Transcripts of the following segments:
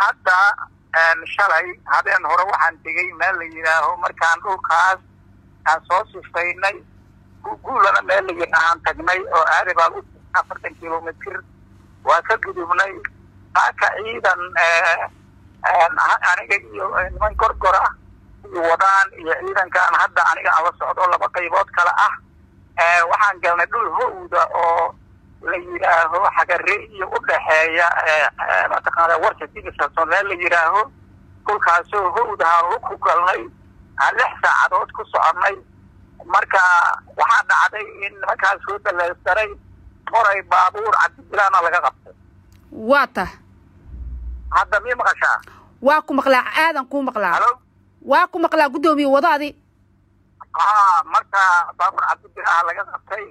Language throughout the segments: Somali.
hadda shalay habeen hore waxaan tegey meel la yidhaaho markaan dhulkaas aan soo sifaynay guulana meel la yidhaahaan tagnay oo aadi baan u afartan kilomitr waa ka gudubnay haaka ciidan aniga iyo niman gorgor ah iyo wadaan iyo ciidankaan hadda aniga ala socdo laba qaybood kale ah waxaan galnay dhul howda oo la yidhaaho xagare iyo udhaxeeya mataqaana warka digisason meel la yidhaaho dhulkaasoo howdahaan ku galnay aan lix saacadood ku soconay marka waxaa dhacday in nimankaas soo daleystaray qoray baabuur cabdibilaana laga qabtay waa ta hadda mii maqashaa waa ku maqlaa aadan kuu maqlaa halo waa ku maqlaa guddoomiye wadaadi ha marka baabuur cabdibilaha laga qabtay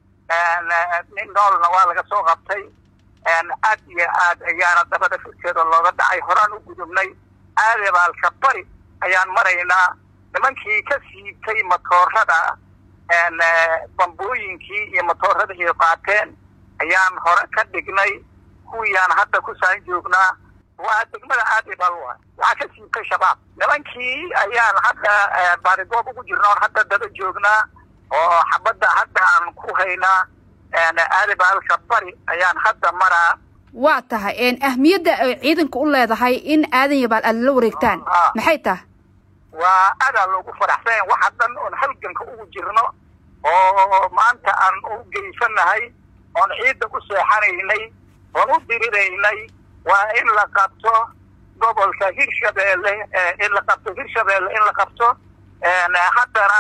nin noolna waa laga soo qabtay aad iyo aad ayaana dabada firkeeda looga dhacay horaan u gudubnay aadebaalka bari ayaan maraynaa nimankii ka siibtay matoorada bambooyinkii iyo matooradii qaateen ayaan hore ka dhignay kuwiiyaan hadda ku saan joognaa waa degmada aadebal wa waxaa ka siibtay shabaab nimankii ayaan hadda baarigoob ugu jirna hadda daba joognaa oo xabadda hadda aan ku haynaa aadebaalka bari ayaan hadda maraa waa tahay ahmiyadda ay ciidanka u leedahay in aadan yabaal aad la wareegtaan maxay tahay waa adaa loogu faraxsan waxa dhan oon halganka ugu jirno oo maanta aan u geysanahay oon ciidda u seexanaynay oon u diriraynay waa in la qabto gobolka hirshabeelle in la qabto hirshabeelle in la qabto haddana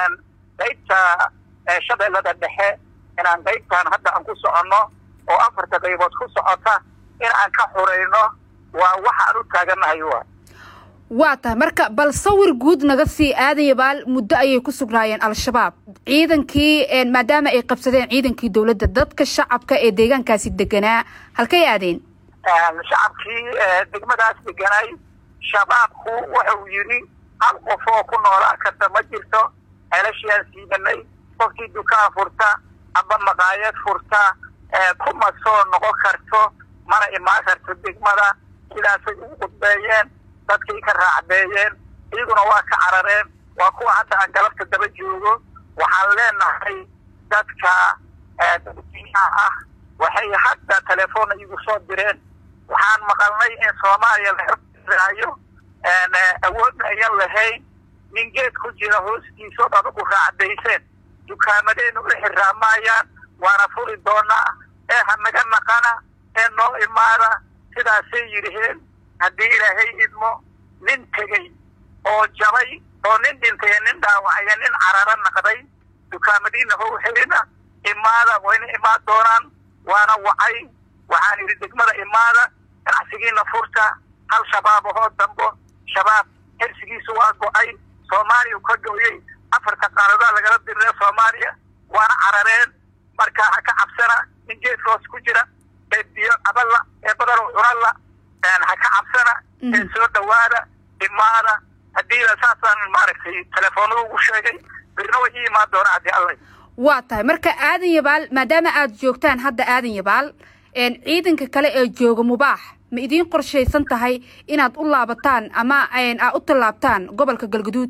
qaybta shabeellada dhexe inaan qaybtaan hadda aan ku soconno oo afarta qaybood ku socota in aan ka xurayno waa waxaan u taaganahay wa waa tahay marka bal sawir guud naga sii aadan yabaal muddo ayay ku sugnaayeen al-shabaab ciidankii maadaama ay qabsadeen ciidankii dowladda dadka shacabka ee deegaankaasi deganaa halkay aadeen shacabkii degmadaas deganay shabaabku wuxuu yidhi hal qof oo ku noolaa karta ma jirto celashiaan siidanay qofkii dukaan furta amba maqaayad furta kuma soo noqon karto mana imaan karto degmada sidaasay ugu qudbeeyeen dadkay ka raacdeeyeen iyaguna waa ka carareen waa kuwa hadda aan galabta daba joogo waxaan leenahay dadka dadweynaha ah waxay hadda telefoonna igu soo direen waxaan maqalnay in soomaaliya laraayo awoodna ayan lahayn nin geed ku jira hoostiisood adugu raacdayseen dukaamadeenna u xiraamayaan waana furi doonaa ee ha naga naqana ee noo imaada sidaasay yidhiheen haddii ilaahay idmo nin tegey oo jabay oo nin dhintay nin dhaawacaya nin cararo naqday dukaamadiina how xirina imaada wayna imaan doonaan waana wacay waxaan idhi degmada imaada ganacsigiina furta hal shabaab ahoo dambo shabaab xirsigiisu waa go-ay soomaaliya ka gooyey afarta qaaradaa lagala dirire soomaaliya waana carareen marka ha ka cabsana nin geedkoos ku jira ee biyo caballa ee badano cunalla ha ka cabsana ee soo dhawaada imaada haddiida saasaan maaragtay telefoonada ugu sheegay birna way ii imaan doona haddii alla waa tahay marka aadan yabaal maadaama aad joogtaan hadda aadan yabaal ciidanka kale ee jooga mubaax ma idiin qorshaysan tahay inaad u laabataan ama aad u tallaabtaan gobolka galguduud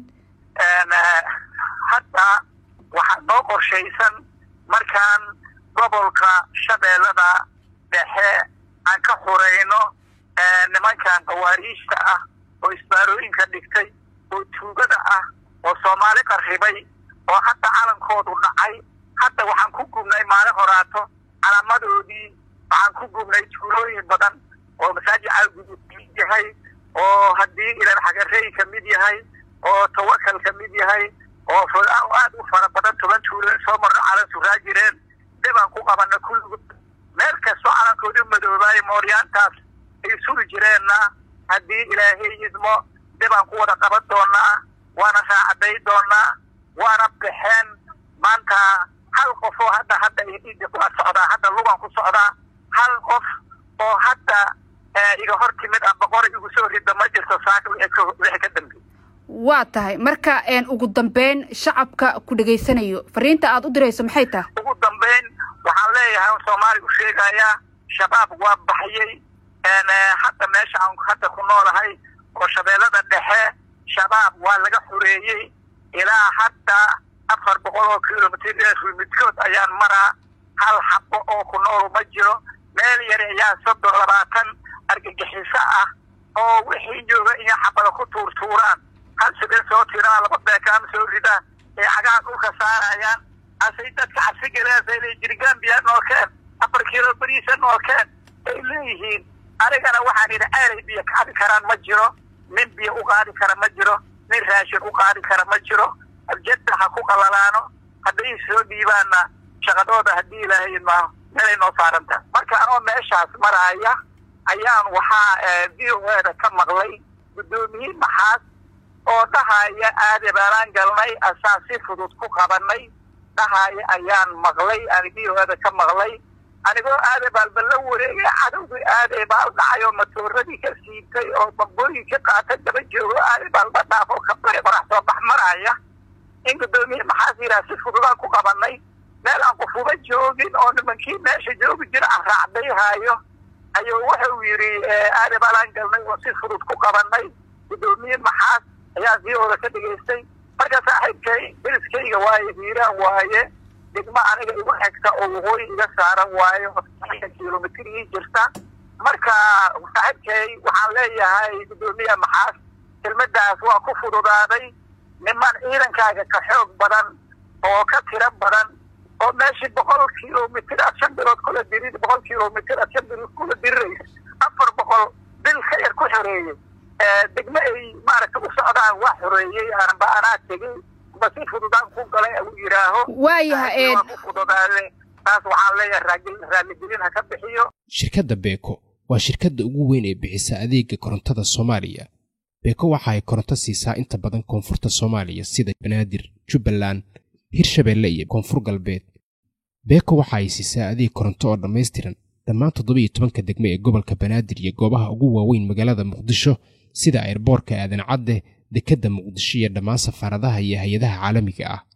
hadda waxaa noo qorshaysan markaan gobolka shabeellada dhexe aan ka xurayno nimankan qawaariijta ah oo isbaarooyinka dhigtay oo tuugada ah oo soomaali qarribay oo hadda calankoodu dhacay hadda waxaan ku gubnay maalin horaato calaamadoodii waxaan ku gubnay tuulooyin badan oo masaajid caalgudud kamid yahay oo haddii ilan xagarey ka mid yahay oo tawakal ka mid yahay oo aad u fara badan toban tuulo soo marno calan suraa jireen dibaan ku qabana kulligood meel kastoo calankoodii madoobaayay mooryaantaas ay suri jireenna haddii ilaahay idmo dibaan ku wada qaban doonaa waana raacaday doonaa waana baxeen maanta hal qof oo hadda hadda waa socdaa hadda lugan ku socdaa hal qof oo hadda iga hor timid amba qora igu soo rida ma jirto saaka wixii ka dambeey waa tahay marka ugu dambeyn shacabka ku dhegaysanayo fariinta aad u dirayso maxay tahay ugu dambeyn waxaan leeyahay soomaaliya u sheegayaa shabaab waa baxyey hadda meesha aan hadda ku noolahay oo shabeellada dhexe shabaab waa laga xoreeyey ilaa hadda afar boqol oo kilomitr midkood ayaan maraa hal xabo oo ku nool ma jiro meel yar ayaa soddon labaatan argagixiso ah oo wixii jooga iyo xabada ku tuurtuuraan hal sidee soo tiraan laba beekaama soo ridaan ee cagaha dhulka saarayaan asay dadka cabsi galeasay le jirgambiya noolkeen afar kilo beriisa noolkeen ay leeyihiin anigana waxaan idhi aanay biyo qaadi karaan ma jiro nin biyo u qaadi kara ma jiro nin raashin u qaadi kara ma jiro abjadda ha ku qalalaano hadday soo dhiibaanna shaqadooda haddii ilaahay ma meelay noo saaranta marka anoo meeshaas maraaya ayaan waxaa v o eda ka maqlay guddoomiye maxaas oo dhahaya aade baalaan galnay asaan si fudud ku qabanay dhahaya ayaan maqlay aan v o eda ka maqlay anigoo aade baalba la wareegay cadowgii aade baal dhacay oo matooradii ka siibtay oo bambooyin ka qaatay daba joogo aade baalba dhaaf oo kabare qorax soo bax maraya in guddoomiye maxaas yidhaha si fududaan ku qabanay meel aan qufuba joogin oo nimankii meesha joogi jira aan raacdayhaayo ayuu wuxuu yidhi aade baalaan galnay oo si fudud ku qabanay guddoomiye maxaas ayaa siyooda ka dhegaystay marka saaxiibkay deriskayga waaye hiiraan waaye degmo aniga igu xigta oo waqooyi iga saaran waayo kilomitr ii jirta marka saaxiibkay waxaan leeyahay guddoomiye maxaas kelmadaas waa ku fududaaday niman ciidankaaga ka xoog badan oo ka tiro badan oo meeshii boqol kilomitr aad shan bilood kula dirid boqol kilomitr aad shan bilood kula diriraysa afar boqol bil ka yar ku xoreeyey degmo ay maaragta u socdaan waa xoreeyey aanba anaa tegey ba si fududaan ku galay u yidhaaho waayaha ku fududaade taas waxaan leeyahay raalligelin ha ka bixiyo shirkadda beeko waa shirkadda ugu weyn ee bixisa adeega korontada soomaaliya beeko waxa ay koronto siisaa inta badan koonfurta soomaaliya sida banaadir jubbaland hirshabeelle iyo koonfur galbeed beeko waxa ay siisaa adeeg koronto oo dhammaystiran dhammaan toddobiiyo tobanka degme ee gobolka banaadir iyo goobaha ugu waaweyn magaalada muqdisho sida ayrboorka aadan cadde dekedda muqdisho iyo dhammaan safaaradaha iyo hay-adaha caalamiga ah